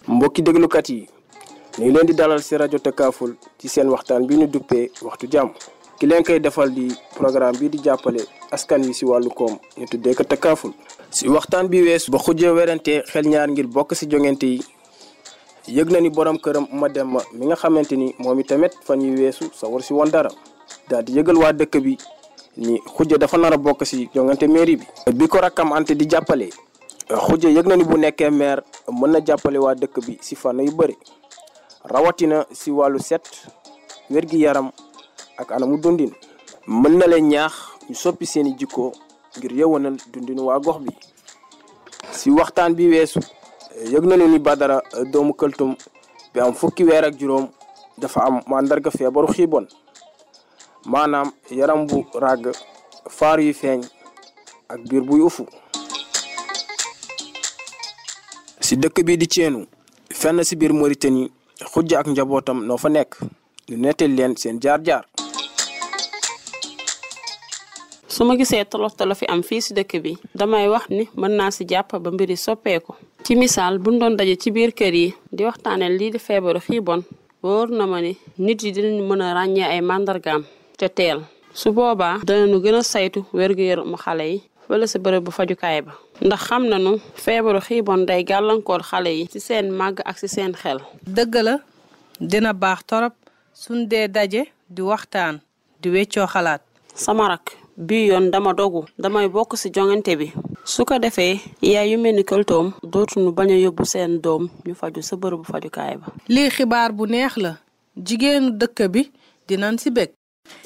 mbokki déglukat yi ñu ngi leen di dalal si rajo Takaful ci seen waxtaan bi ñu duppee waxtu jàmm ki leen koy defal di programme bi di jàppale askan wi si wàllu koom ñu tuddee ko Takaful si waxtaan bi weesu ba xujjee werante xel ñaar ngir bokk si jongante yi yëg na ni borom këram ma dem ma mi nga xamante ni moom i tamit fan yi weesu sa war si woon dara daal di yëgal waa dëkk bi ni xujja dafa nar a bokk si jongante mairie bi bi ko rakkam ante di jàppale xujja yëg na ni bu nekkee maire mën na jàppale waa dëkk bi si fànn yu bëri rawatina si wàllu set wér-gi-yaram ak anamu dundin mën na leen ñaax ñu soppi seeni jikko ngir yëwanal dundin waa gox bi si waxtaan bi weesu yëg nañu ni Badara doomu këltum bi am fukki weer ak juróom dafa am màndarga feebaru xiibon maanaam yaram bu ràgg faar yu feeñ ak biir buy ufu si dëkk bi di ceenu fenn si biir Mauritanie xujja ak njabootam noo fa nekk ñu nettali leen seen jaar-jaar su ma gisee tolof tolof fi am fii si dëkk bi damay wax ni mën naa si jàpp ba mbiri soppeeku ci misaal buñ doon daje ci biir kër yi di waxtaane lii di feebaru xiibon wóor na ma ni nit yi dinañ mën a ràññee ay màndargaam te teel su boobaa danañu gën a saytu wér-gu-yaramu xale yi wala sa bërëb bu fajukaay ba ndax xam nañu feebaru xiibon day gàllankoor xale yi ci seen màgg ak ci seen xel dëgg la dina baax torop suñ dee daje di waxtaan di weccoo xalaat sama rak bii yoon dama dogu damay bokk ci jongante bi su ko defee yaay yu mel ni këltoom dootuñu bañ a yóbbu seen doom ñu faju sa bërëbu fajukaay ba lii xibaar bu neex la jigéenu dëkk bi dinañ ci bég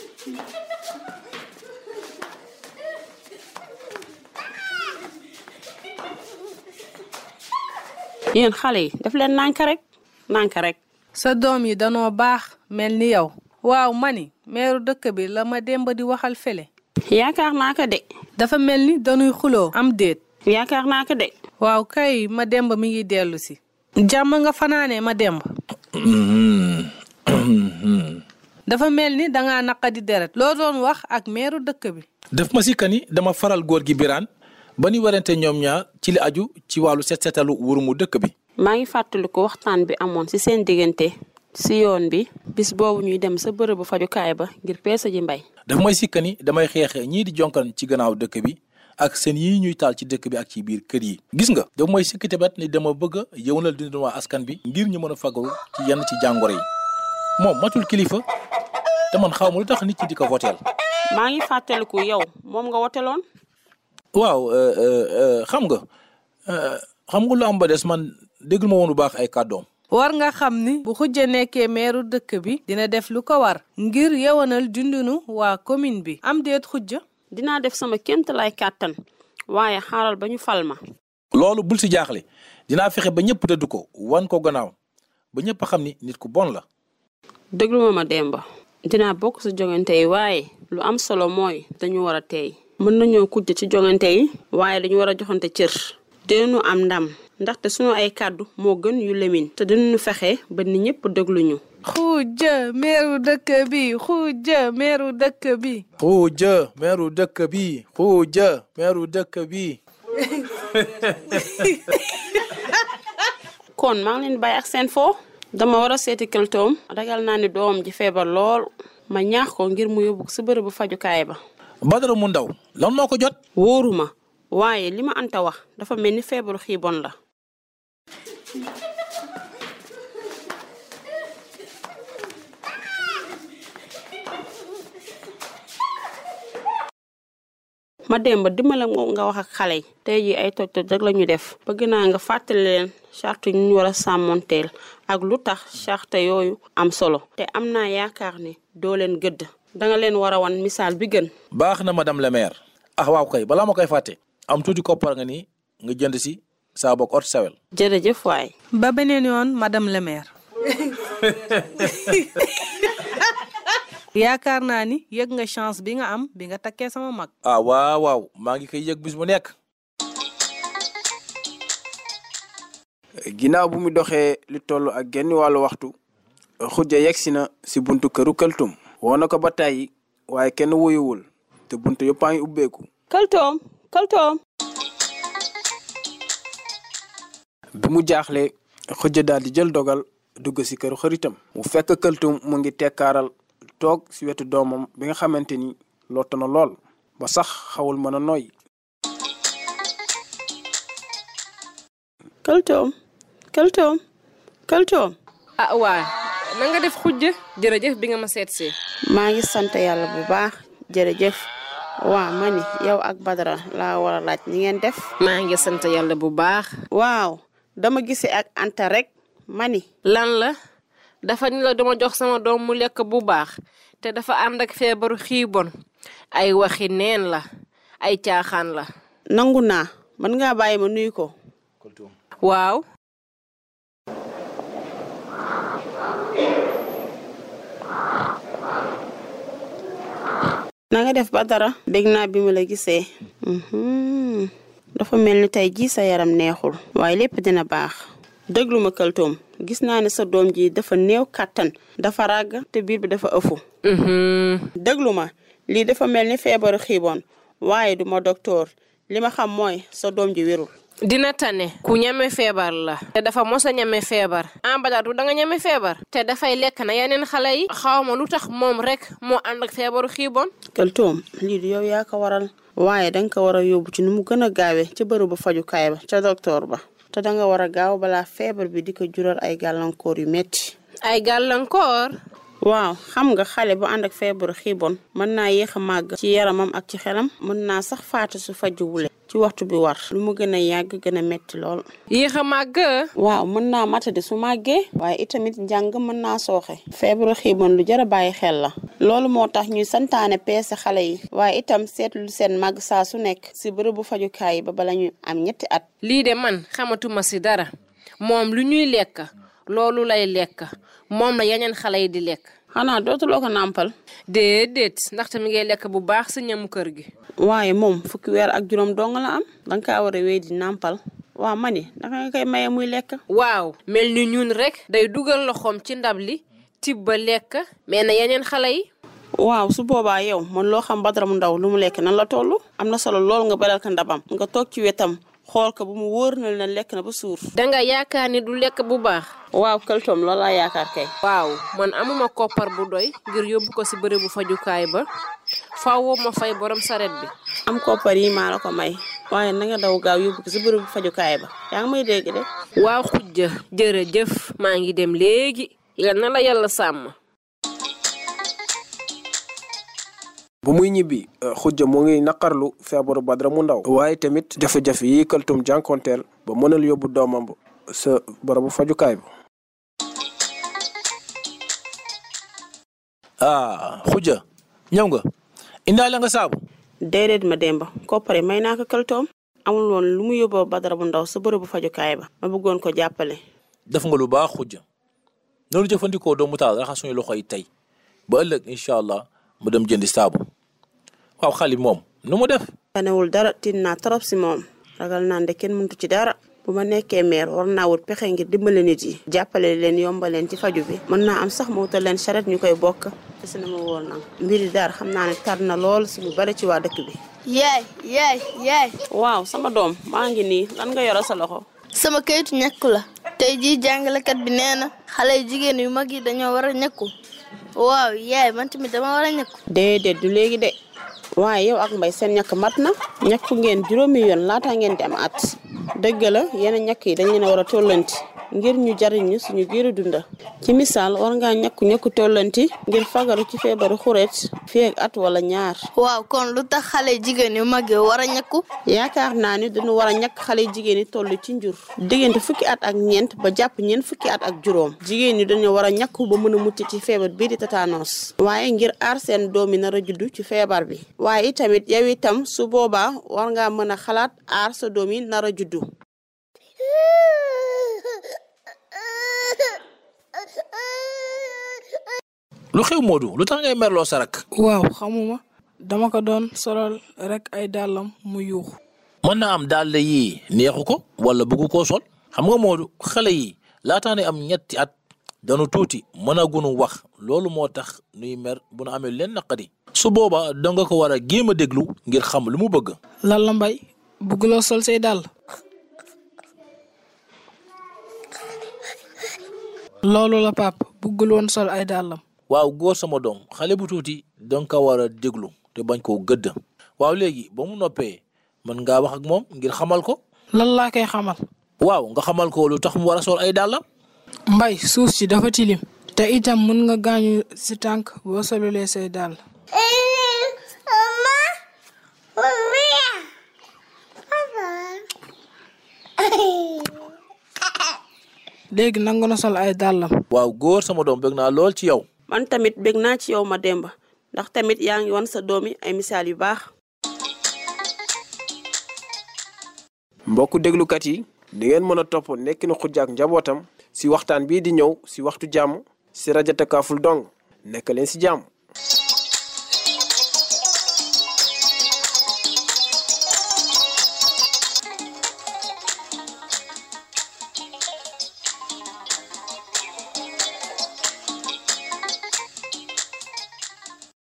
yéen xale yi daf leen nànk rek nànk rek sa doom yi danoo baax mel ni yow waaw mani meeru dëkk bi la ma demba di waxal fele yaakaar naa ko de dafa mel ni dañuy xuloo am déet yaakaar naa ko de waaw kay ma demba mi ngi dellu si jàmm nga fanaane ma demba dafa mel ni danga naqadi deret loo doon wax ak meeru dëkk bi def ma si kani dama faral góor gi biraan ba ñu warante ñoom ñaar ci li aju ci wàllu set setalu wurumu dëkk bi maa ngi fàttaliku waxtaan bi amoon ci seen diggante ci yoon bi bis boobu ñuy dem sa bërëbu fajukaay ba ngir peesa ji mbay daf may sikkani damay xeexe ñii di jonkan ci gannaaw dëkk bi ak seen yii ñuy taal ci dëkk bi ak ci biir kër yi gis nga daf may sikki tamit ni dama bëgg a yëwnal dundin waa askan bi ngir ñu mën a fagaru ci yenn ci jàngoro yi moom matul kilifa te man xaw ma lu tax nit ñi di ko voteel maa ngi fàttaliku yow moom nga woteloon waaw xam nga xam nga lu am ba des man déggul ma woon bu baax ay kàddoom war nga xam ni bu xujja nekkee meeru dëkk bi dina def lu ko war ngir yewanal dundinu waa commune bi am déet xujja dinaa def sama kémt lay kàttan waaye xaaral ba ñu fal ma loolu bul si jaaxle dinaa fexe ba ñëpp dëdd ko wan ko gannaaw ba ñëpp xam ni nit ku bon la déglu ma ma demba dinaa bokk si jongante yi waaye lu am solo mooy dañu war a teey mën nañoo kujj ci jongante yi waaye dañu war a joxante cër dinañu am ndam ndaxte sunu ay kàddu moo gën yu lemin te dinañu fexe ba ni ñëpp dégluñu xujja meeru dëkk bi xujja meeru dëkk bi xuuja meeru dëkk bi xuuja meeru dëkk bi kon maa ngi leen bàyyi ak seen foo dama war a seeti këltoom ragal naa ni doom ji feebar lool ma ñaax ko ngir mu yóbbu sa bërëbu fajukaay ba Badara mu ndaw lan moo ko jot wóoruma waaye li ma anta wax dafa mel ni feebaru xiibon la ma dem ba dimbale nga wax ak xale yi tey ji ay toj toj rek la ñu def bëgg naa nga fàttali leen charte ñu war a sàmmonteel ak lu tax charte yooyu am solo te am naa yaakaar ne doo leen gëdd danga leen war a wan misaal bi gën baax na madame le maire ah waaw kay balaa ma koy fàtte am tuuti koppar nga ni nga jënd si saa bokk ot sawel jërëjëf waay ba beneen yoon madame le maire yaakaar naa ni yëg nga chance bi nga am bi nga takkee sama mag ah waaw waaw maa ngi koy yëg bis bu nekk ginnaaw bu mu doxee lu toll ak genn wàllu waxtu xujja yegsi na si buntu këru këltum woo na ko ba tàyyi waaye kenn wuyuwul te buntu yëpp a ngi ubbeeku këltoom këltoom bi mu jaaxle xujja daal di jël dogal dugg si këru xaritam mu fekk këltum mu ngi tekkaaral toog si wetu doomam bi nga xamante ni lott na lool ba sax xawul mën a noyyi këltoom këltoom këltoom ah waa na nga def xujja jërëjëf bi nga ma seet see maa ngi sant yàlla bu baax jërëjëf waa ma ni yow ak Badara laa war a laaj ni ngeen def maa ngi sant yàlla bu baax waaw dama gisee ak Anta rek ma ni lan la dafa ni la dama jox sama doom mu lekk bu baax te dafa ànd ak feebaru xiibon ay waxi neen la ay caaxaan la nangu naa mën ngaa bàyyi ma nuyu ko waaw na nga def Badara bég naa bi mu la gisee Mhm. dafa mel ni tey jii sa yaram neexul waaye lépp dina baax déglu ma këltoom gis naa ne sa doom ji dafa néew kàttan dafa ràgg te biir bi dafa ëfu Mhm. déglu ma lii dafa mel ni feebaru xiiboon waaye du ma docteur li ma xam mooy sa doom ji wérul dina tane ku ñeme feebar la te dafa mos a ñeme feebar en badatu da nga ñeme feebar te dafay lekk na yeneen xale yi xawma lu tax moom rek moo ànd ak feebaru xiibon këltoom lii du yow yaa ko waral waaye danga ko war a yóbbu ci nu mu gën a gaawee ca bërëbu fajukaay ba ca docteur ba te danga war a gaaw balaa feebar bi di ko jural ay gàllankoor yu metti ay gàllankoor waaw xam nga xale bu ànd ak feebaru xiibon mën naa yéex a màgg ci yaramam ak ci xelam mën naa sax faatu su fajuwule ci waxtu bi war lu mu gën a yàgg gën a metti lool yéex a màgg waaw mën naa matadi su màggee waaye itamit njàng mën naa sooxe feebaru xiibon lu jar a bàyyi xel la loolu moo tax ñuy santaane peese xale yi waaye itam seetlu seen màgg saa su nekk si bërëbu fajukaay yi ba bala ñu am ñetti at lii de man xamatuma si dara moom lu ñuy lekk loolu lay lekk moom la yeneen xale yi di lekk xanaa dootuloo ko nàmpal déedéet ndaxte mi ngay lekk bu baax sa ñamu kër gi waaye moom fukki weer ak juróom dong la am danga kaa war a wéy di nàmpal waaw ma ni danga nga koy maye muy lekk waaw mel ni ñun rek day dugal loxoom ci ndab li tibb ba lekk mais na yeneen xale yi waaw su boobaa yow man loo xam Badara mu ndaw lu mu lekk nan la toll am na solo lool nga beral ko ndabam nga toog ci wetam xool ko bu mu wóor na la lekk na ba suur danga yaakaar ni du lekk bu baax waaw këltoom loolu laa yaakaar kay waaw man amuma koppar bu doy ngir yóbbu ko si bërëbu fajukaay ba fawoo ma fay borom saret bi am koppar yi maa la ko may waaye na nga daw gaaw yóbbu ko si bërëbu fajukaay ba yaa ngi may dégg de waaw xujja jërëjëf maa ngi dem léegi yal na la yàlla sàmm bu muy ñibbi xujja mu ngi naqarlu feebaru Badara mu ndaw waaye tamit jafe-jafe yi këltum jànkonteel ba mënal yóbbu doomam ba sa barabu fajukaay ba ah xujja ñëw nga indaale nga saabu déedéet ma demba koppare may naa ko këltoom amul woon lu mu yóbboo Badara bu ndaw sa bërëbu fajukaay ba ma bëggoon ko jàppale def nga lu baax xujja noonu jëfandikoo doomu taal raxas suñu loxo yi tey ba ëllëg incha allah mu dem jëndi saabu waaw xale moom nu mu def tanewul dara tiit naa trop si moom ragal naa nde kenn mëntu ci dara bu ma nekkee meer war naa wut pexe ngir dimbale nit yi jàppale leen yombaleen ci faju bi mën naa am sax mu wutal leen charrette ñu koy bokk te si na ma wóor nag mbiri daar xam naa ne tar na lool si lu bari ci waa dëkk bi yaay yaay yaay waaw sama doom maa ngi nii lan nga yoro sa loxo sama kayitu ñàkku la tey jii jàngalekat bi nee na xale yu jigéen yu mag yi dañoo war a ñàkku waaw yaay man tamit dama war a ñàkku déedéet du léegi de waaye yow ak mbay seen ñàkk mat na ñàkku ngeen juróomi yoon laata ngeen di am at dëgg la yenn ñàkk yi dañ leen a war a tollanti ngir ñu jariñu suñu giiru dunda ci misaal war ngaa ñàkku ñàkku tollanti ngir fagaru ci feebaru xureet fii ak at wala ñaar waaw kon lu tax xale yu jigéen yu mag yi war a ñàkku yaakaar naa ni dañu war a ñàkk xale yu jigéen yi toll ci njur diggante fukki at ak ñeent ba jàpp ñeent fukki at ak juróom jigéen ñi dañu war a ñàkku ba mën a mucc ci feebar bii di tétanos waaye ngir aar seen doom yi nar a juddu ci feebar bi waaye itamit yow itam su boobaa war ngaa mën a xalaat aar sa doom yi nar a juddu lu xew Modou lu tax ngay merloo sa rak waaw xamuma dama ko doon solal rek ay dàllam mu yuuxu mën naa am daal yii neexu ko wala bëggu koo sol xam nga Modou xale yi laataa ne am ñetti at danu tuuti mën a gunu wax loolu moo tax nuy mer bu nu amee leen naqadi su boobaa danga ko war a géem a déglu ngir xam lu mu bëgg lan la mbay bugguloo sol say dàll loolu la pap buggul woon sol ay dàllam waaw góor sama doom xale bu tuuti danga ko war a déglu te bañ koo gëdd waaw léegi ba mu noppee mën ngaa wax ak moom ngir xamal ko lan laa koy xamal waaw nga xamal ko lu tax mu war a sol ay dàllam mbay suuf si dafa tilim te itam mun nga gaañu si tànk boo solulee say dàll léegi nangu na sol ay dàllam waaw góor sama doom bëgg naa lool ci yow man tamit bég naa ci yow ma demba ndax tamit yaa ngi wan sa doom yi ay misaal yu baax mbokku déglukat yi di ngeen mën a topp nekkinu Khoudia ak njabootam si waxtaan bii di ñëw si waxtu jàmm si rajo Takaful dong nekk leen si jàmm